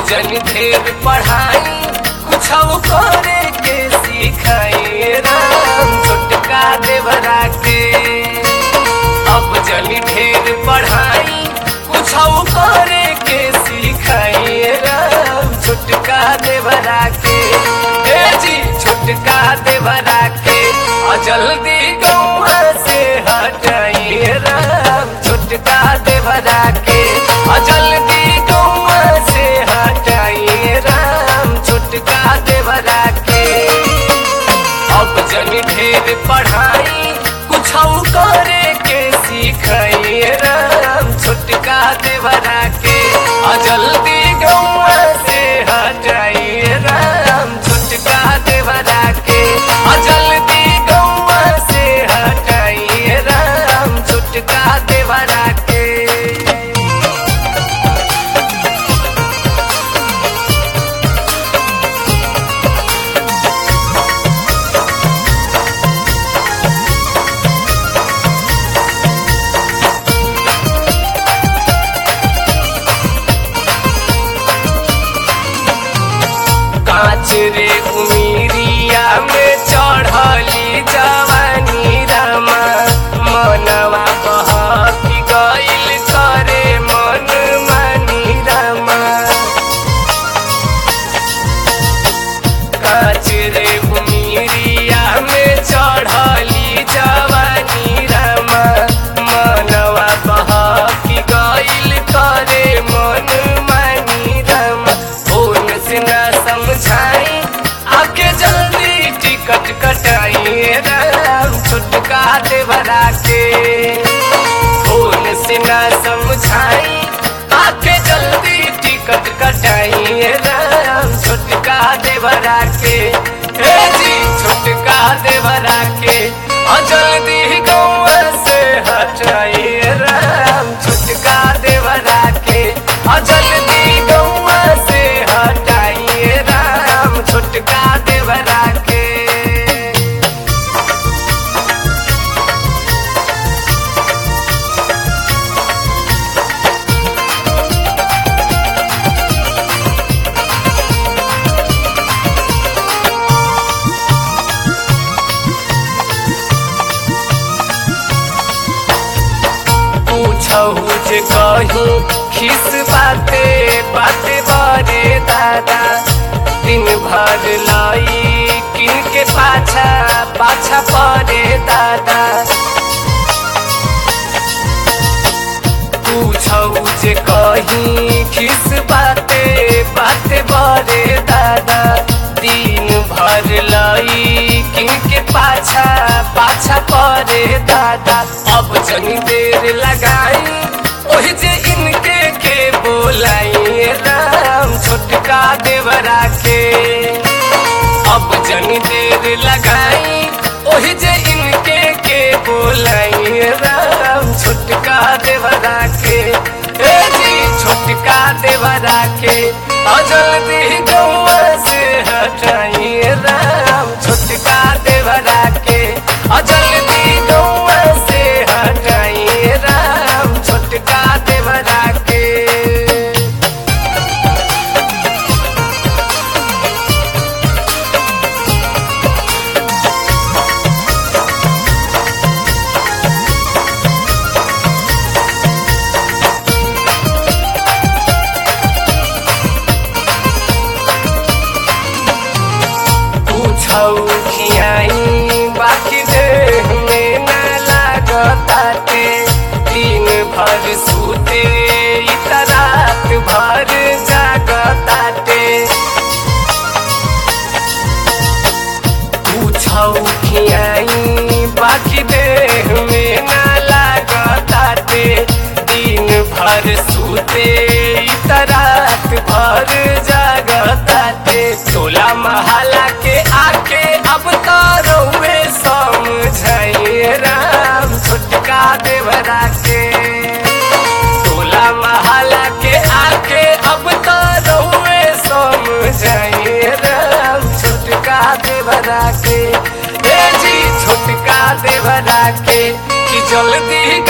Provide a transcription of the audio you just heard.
जन ढेर पढ़ाई कुछ करे के सिखाई राम छोटका देवरा के अब जन ढेर पढ़ाई कुछ करे के सिखाई राम छोटका देवरा के हे जी छोटका देवरा के और जल्दी गौवा से हटाइए राम छोटका देवरा के और जल्दी गौवा से हटाइए राम छोटका देवरा के अब जन ढेर पढ़ाई कुछ करे के सिखाइए राम छोटका देवरा के और जल्दी गौवा से हटाइए राम छोटका देवरा के और जल्दी गौवा से हटाइए राम छोटका देवरा के कांच रे उमीरिया में चढ़ली जवानी रामा मनवा बहकी गइल करे मन मानी रामा कांच रे उमीरिया में चढ़ली जवानी रामा मनवा बहकी गइल करे मन मानी रामा फोन से ना समझाई आके जल्दी टिकट कटाइए राम छुटका देवरा के फोन से ना समझाई आके जल्दी टिकट कटाइए राम छुटका देवरा के हे जी छुटका देवरा के और जल्दी गौवा से हटाइए राम छुटका देवरा के और जल्दी गौवा से हटाइए राम छुटका देवरा के पूछहु जे कहीं खिस बाते बाते बारे दादा दिन भर लाई किन के पाछा पाछा परे दादा पूछहु जे कहीं खिस बाते बाते बारे दादा दिन भर लाई किन के पाछा पाछा परे दादा अब जनी देर लगाई ओही जे इनके के बोलाई राम छोटका देवरा के अब जनी देर लगाई ओही जे इनके के बोलाई राम छोटका देवरा के ए जी छोटका देवरा के और जल्दी गौवा से हटाइए राम छोटका देवरा के और जल्दी गौवा से हटाइए राम छोटका देवरा के पूछौ खियाई बाकी देह में ना लागताटे दिन भर सूते इ त रात भर जागताटे पूछौ खियाई बाकी देह में ना लागताटे दिन भर सूते इ त रात भर जागताटे टोला महला के आके अब तो रउए समझाइए राम छोटका देवरा के टोला महला के आके अब तो रउए समझाइए राम छोटका देवरा के ए जी छोटका देवरा के कि जल्दी